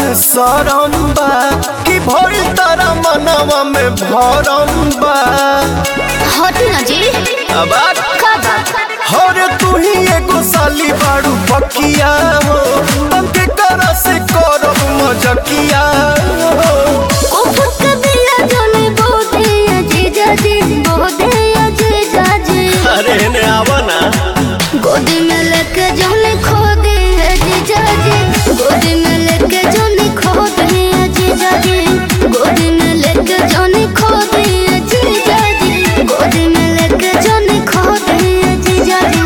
शरम बा कि भइल तारा मनवा में भरम बा हटी ना जी अब आ- का बात हरे तू ही एगो साली बाड़ू पकिया हो तंके कर से करब मजकिया हो उफक दिया जने बोदे अजीजा जी बोदे अजीजा जी अरे ने आवा ना गोदी में लेके जने खो दे अजीजा जी गोदी में लेके जने खो दे अजीजा जी गोदी में लेके जने खो दे अजीजा जी गोदी में लेके जने खो दे अजीजा जी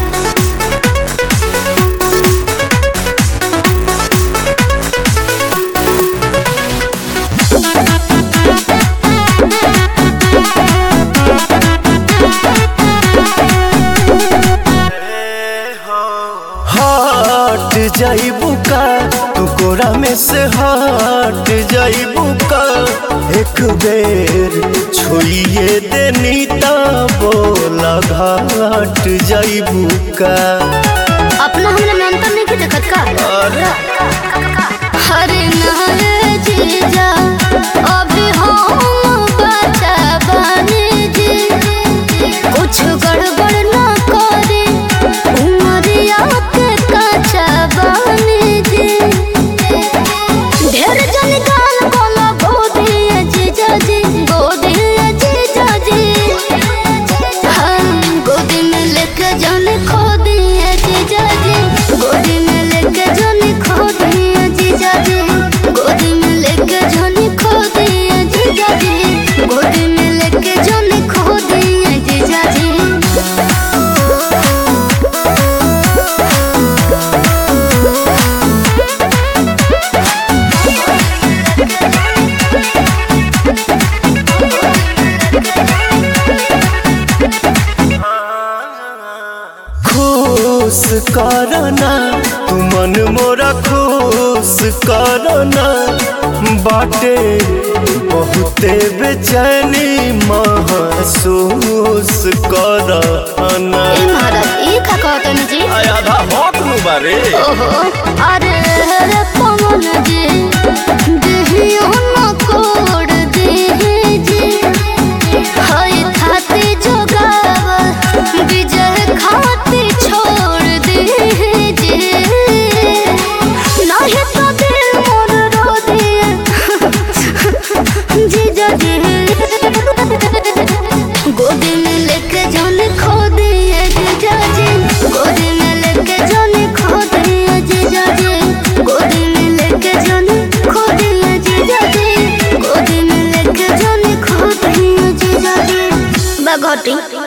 हट जाइबू का तू कोरा में से हट जाइबू का एक बेर छोड़िए देनी ता बोला घाट जाइबू का अपना हमने में अंतर नहीं देखत का अरे हरे नारे जीजा अभी हम बचा बने जी कुछ गड़बड़ ना करे उमरिया के कचा बने जी ढेर जन गाल बोला गोदी जीजा जी गोदी जीजा जी हम गोदी में लेके जाने खो दिए जीजा जी गोदी में लेके जाने खो दिए जीजा जी गोदी में लेके जाने खो दिए जीजा जी गोदी में लेके जाने खो दिए जीजा जी खुश करना तू मन मोरा खुश करना बाटे बहुते बेचैनी महसूस करना ए महाराज ई का कहतन जी आधा हक नु बारे ओहो अरे रे पवन जी देहियो न कोड देहि जी हाय खाती जोगाव विजय खाती छोड़ देहि जी नाही तो दिल मोर रो दिए जीजा जी गोदी में लेके जाने खो दिए जीजा जी गोदी में लेके जाने खो दिए जीजा जी गोदी में लेके जाने खो दिए जीजा जी गोदी में लेके जाने खो दिए जीजा जी बगोटी